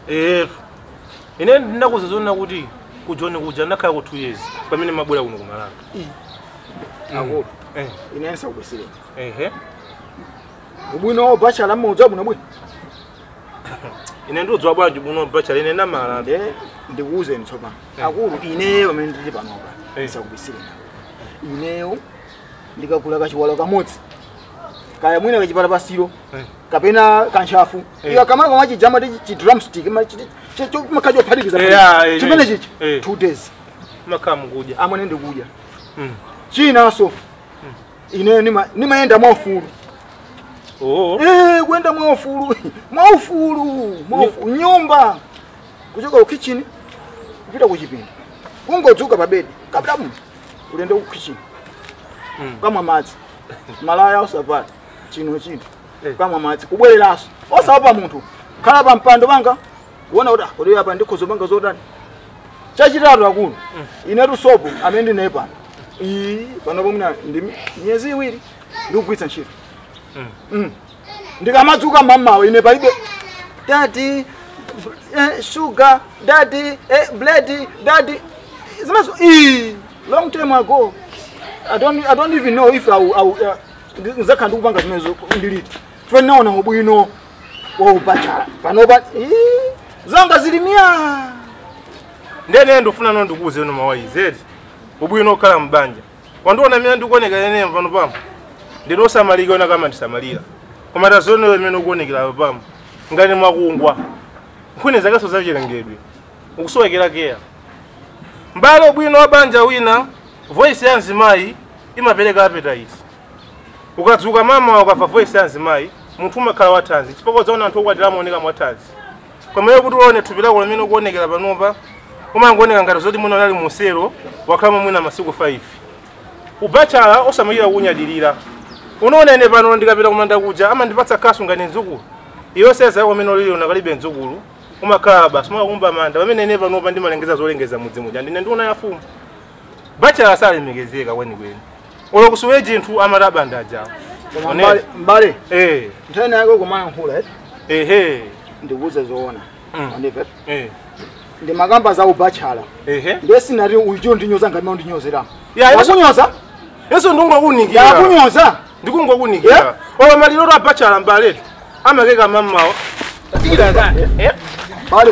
etu ine ndinakuza zona kuti kujoni kuja ndakhala ku 2 years pamene mabwera kuno kumalanga akulu Eh, ine nsakubisireni ehe ubwino bachala mmudza buno bwino ine ndiudziwa bwanji buno bachala ine namala nde ndikuwuzeni tsopano Eh. akulu ineyo amene ndili panopa Eh. nsakubisireni ineyo ndikagula kachiwalo kamodzi kaya mwina kachipala pasiro Eh. kapena kanchafu Eh. iwa kamala kama chijama ti chidrumstick makhaji ophatikiza Eh, ah, eh, chimene eh. chichi Eh. two days makhala mukudya amwene ndikudya Mm. chinaso ineyo nima- nimayenda mwaufulu oo Eh, kwenda mwaufulu mwaufulu mwaufulu nyumba kuchoka kukichini kupita kuchipinda kungodzuka pa bedi kabla mu ulende kukichini Mm. kamwa madzi malaya usapata chino chino Eh. kamwa madzi kubwereraso osapa munthu khala pa mpando panga kuona kuti kuti apa ndikhozo panga zotani chachitatu akulu inetu sopo amene ndinaye pano iyi panopo mwina ndi miyezi iwiri ndikugwiritsa ntchito Mm. Mm. ndikamadzuka mamawa ine palibe dadi eh, sugar dadi eh, blood dadi zimezo ii long time ago I don't, I don't even know if I, will- I, will, uh, nzakhala ndikupanga zimezo ndiliti fe naona ubwino wa ubachala panopa ii, zanga zilimia ndene ndofuna no ndikuuze no mawayi zedi ubwino okhala mbanja wandiona mene ndikuoneka ene pano pamo ndinosamalika ona kama ndisamalira koma tazoneyo imene ukuonekera pamo ngati mwakungwa nkhuni zakaso zachilengedwe ukusowekera keya mbale ubwino wa banja wina voice ya mzimayi imapereka appetite ukadzuka mama ukafa voice ya mzimayi munthu umakhala wathanzi chifukwa zaona anthu okwatira amaoneka mwathanzi komero kuti uone thupi lako limene ukuonekera panopa umangooneka ngati zoti mwina unali musero wakhalamo mwina masiku 5 ubachala osamalira kunyadilira unaona ine pano ndikapita kumanda kuja amandipatsa kasu ngati mdzukulu iyo seza yako amene ulili unakalibe mdzukulu umakhala basi umakumba manda pamene ine panopa ndimalengeza zolengeza mudzi muja ndine ndiuna yafumu bachala salemekezeka kwenikweni ulo kusuwe chinthu amati abanda ajawo koma One. mbale, mbale eh nthani yake kumayankhula eh? ehe ndikuuze zoona Mm. Wandive? eh ndi makamba za ubachala ehe ndesinati uyicho ndinyoza ngati maundinyozeram Ya, iso- wakunyoza yesu ndingokunikira yakunyoza ndikungokunikira Yeah. owa maliro to abachala mbaleti amakeka mammawo Eh? bale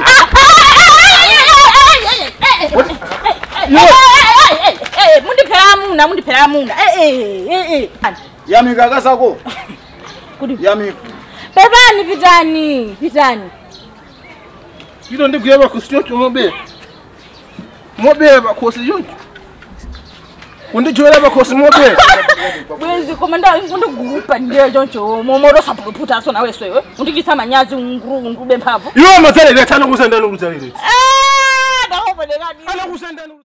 mundiphera muna mundiphera muna yamika akasako Kuti- yamika pepani pitani pitani ito ndigwira bakhosi choncho mobera mobera bakhosi choncho kundijoera bakhosi mobera bwezi koma ndigupa ndiyo choncho momorosapuluputaso naweswewe undikisa manyazi ngurube mphamvu iwo mazalire atano kusandani kuzalire ndakoponekani ana kusandani